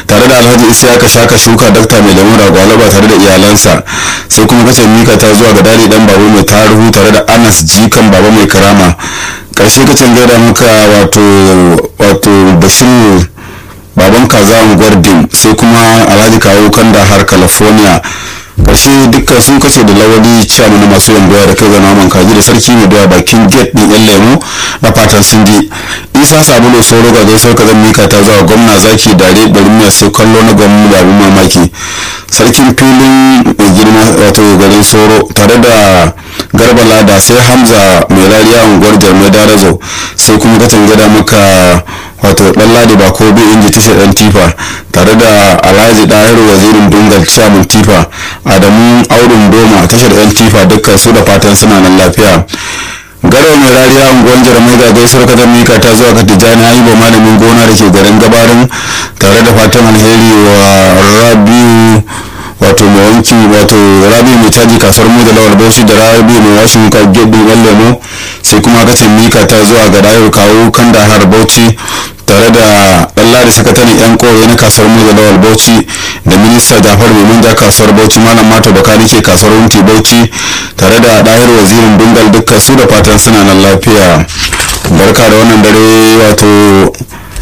tare da alhaji isiyaka shaka shuka dakta mai lemun ragwalaba tare da iyalansa sai kuma kace mika ta zuwa ga dadi dan baba mai taruhu tare da anas jikan baba mai karama karshe kace gaida muka wato wato bashir baban kaza gwardin sai kuma alhaji kawo kanda har california karshe dukkan sun kace da lawali ciyamu na masu yanguwa da kai zana man kaji da sarki mai doya bakin gate din yan lemu da fatan sun ji isa sabulu sauro ga gaisuwar ka zan mika ta zuwa gwamna zaki dare bari mai sai kallo na gwamna da abin mamaki sarkin filin mai girma wato garin sauro tare da garba lada sai hamza mai rariya unguwar jarmai darazo sai kuma katin gada maka wato dan ladi ba ko bi inji tashar dan tifa tare da alhaji dahiru wazirin dungal chairman tifa adamu aurin doma tashar yan tifa dukkan su da fatan suna nan lafiya garo mai rariya unguwar jarumai ga gaisuwar ka mika ta zuwa ka tijjani ayiba malamin gona da ke garin gabarin tare da fatan alheri wa rabiu wato mai wanki wato rabi mai caji kasuwar mu da lawal bauchi da rabi mai washin ka gebe yan lemo sai kuma ka mika ta zuwa ga rayar kawo kan da har bauchi tare da ɗalla da sakataren yan kore na kasuwar mu da lawal bauchi da minista jafar mai manja kasuwar bauchi malam mato baka nake kasuwar wunti bauchi tare da ɗahir wazirin dungal dukkan su da fatan suna nan lafiya barka da wannan dare wato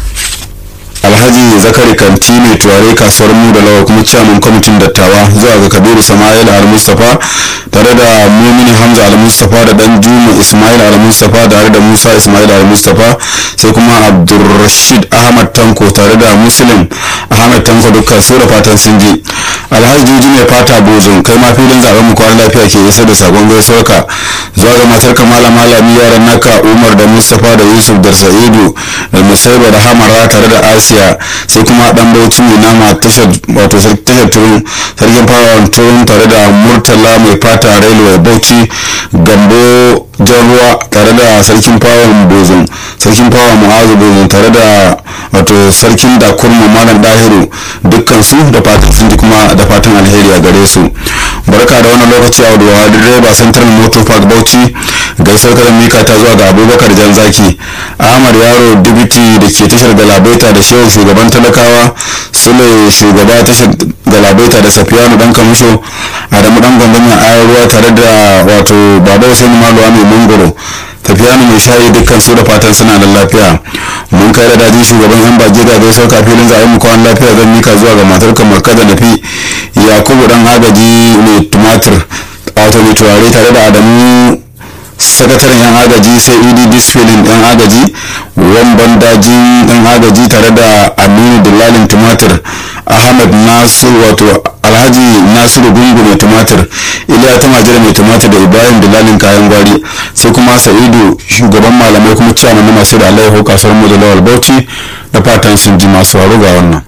alhaji zakari kanti mai turare kasuwar mu da lawa kuma ciyaman kwamitin dattawa zuwa ga kabiru sama'il al-mustapha tare da mumini hamza al-mustapha da dan juma ismail al-mustapha tare da musa ismail al-mustapha sai kuma abdulrashid ahmad tanko tare da muslim ahmad tanko dukkan su da fatan sun ji alhaji juji mai fata bozon kai ma filin zaben mu kwana lafiya ke isa da sakon gaisuwarka zuwa ga matar kamala malami yaran naka umar da mustapha da yusuf da sa'idu da musaiba da hamara tare da asiya sai kuma dan bauchi mai nama tashar wato tashar turun sarkin fawon turun tare da murtala mai fata railway bauchi gambo jan ruwa tare da sarkin fawon bozon sarkin fawon mu'azu bozon tare da wato sarkin da kurma malam dahiru dukkan su da fatan sun ji kuma da fatan alheri a gare su barka da wannan lokaci a wadda direba central motor park bauchi gaisar kadan mika ta zuwa ga abubakar jan zaki ahmad yaro dibiti da ke tashar galabaita da shehu shugaban talakawa sule shugaba tashar galabaita da safiyanu dan kamisho adamu dan gwamnati ayar ruwa tare da wato baba hussein maluwa mai mangoro tafiyanu mai shayi dukkan su da fatan suna da lafiya mun kai da dajin shugaban yan bage ga gaisar kafilin zaɓen mu kwan lafiya zan mika zuwa ga matar kamar kada na fi yakubu dan agaji mai tumatir wato mai turare tare da adamu sakataren yan agaji sai ed disfilin yan agaji wamban dajin yan agaji tare da aminu dillalin tumatir ahmad nasir wato alhaji nasiru gungu mai tumatir iliya ta majira mai tumatir da ibrahim dillalin kayan gwari sai kuma sa'idu shugaban malamai kuma ciyaman na masu da alaiho kasuwar mu da lawal bauchi da fatan sun ji masu ga wannan